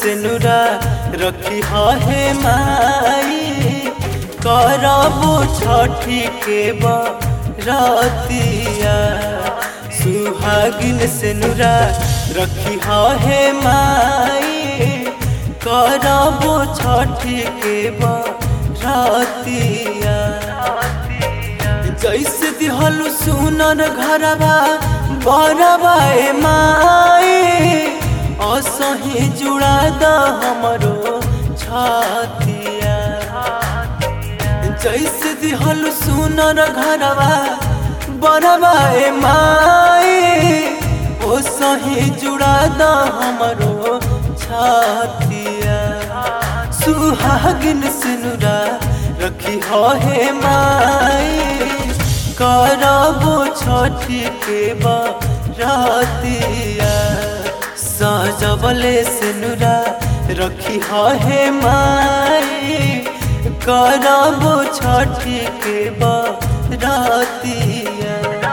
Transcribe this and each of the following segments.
से नुरा रखी हे माई करबो छठी के बरतिया सुहागिन से नुरा रखी हे माई करबो छठी के बरतिया जैसे दिहलु सुनर घरबा बरबा ए माई असही जुड़ा द हमरो छतिया जैसे दिहलु सुनर घरबा बरबा ए माई ओ सही जुड़ा द हमरो छतिया सुहागिन सिनुरा रखी हे माई करबो छठी के बरतिया सजबले सिनुरा रखी हे माई करबो छठी के बरतिया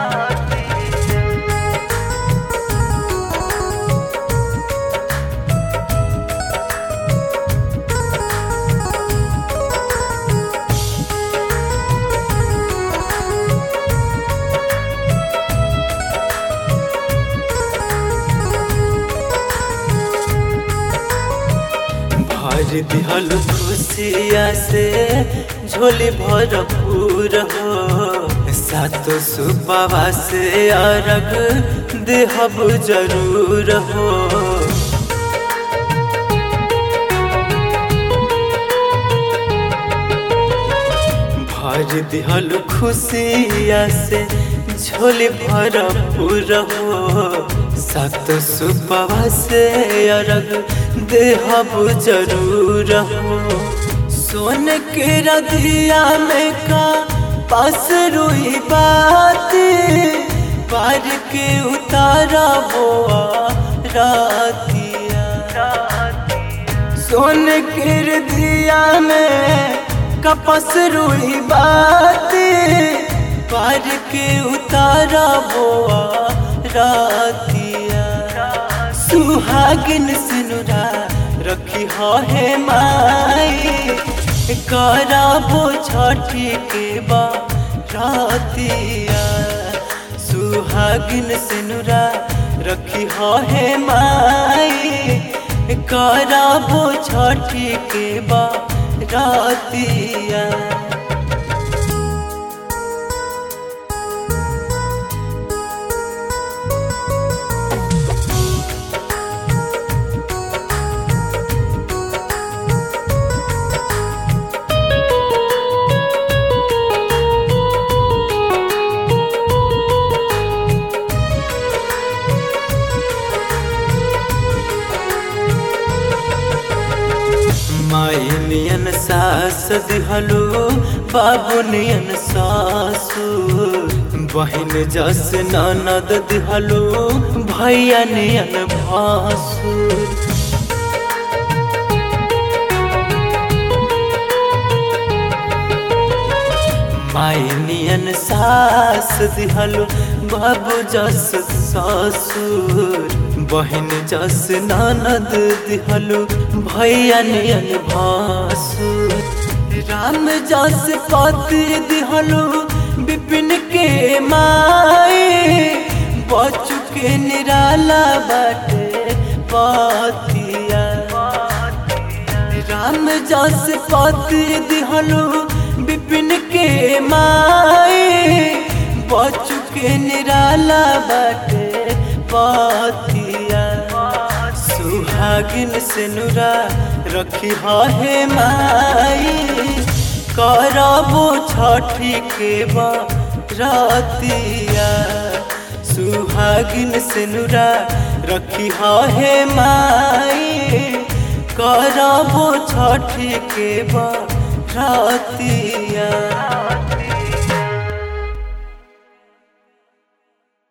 भर दिहल खुशिया से झोली भरपूर हो सातो सुबवा से अरग देहब जरूर हो भर दिहल खुशिया से झोली भरपूर हो सात सुबह से अरग देहब जरूर हो सोन के रदिया में का पास रुई बात पार के उतारा बोआ रातिया सोन के रदिया में कपस रुई बात पार के उतारा बोआ रातिया सुहागिन सिनुरा रखी हे माई कराबो छठी के बातिया सुहागिन सिनुरा रखी हे माई कराबो छठी के बातिया माई नियन सास दिहलो बाबू नियन सासु बहन जस ननद दिहलो भैया नियन भासुर माई नियन सास दिहलो बाबू जस ससुर बहन जस ननद दिहलो भैया नियन भासुर राम जस पति दिहलो विपिन के माई बचु के निराला बाटे पतिया राम जस पति दिहलो विपिन के माई बचु के निराला बाटे पतिया सुहागिन से नुरा रखी हे माई करबो छठी के बरतिया सुहागिन से नुरा रखी हे माई करबो छठी के बरतिया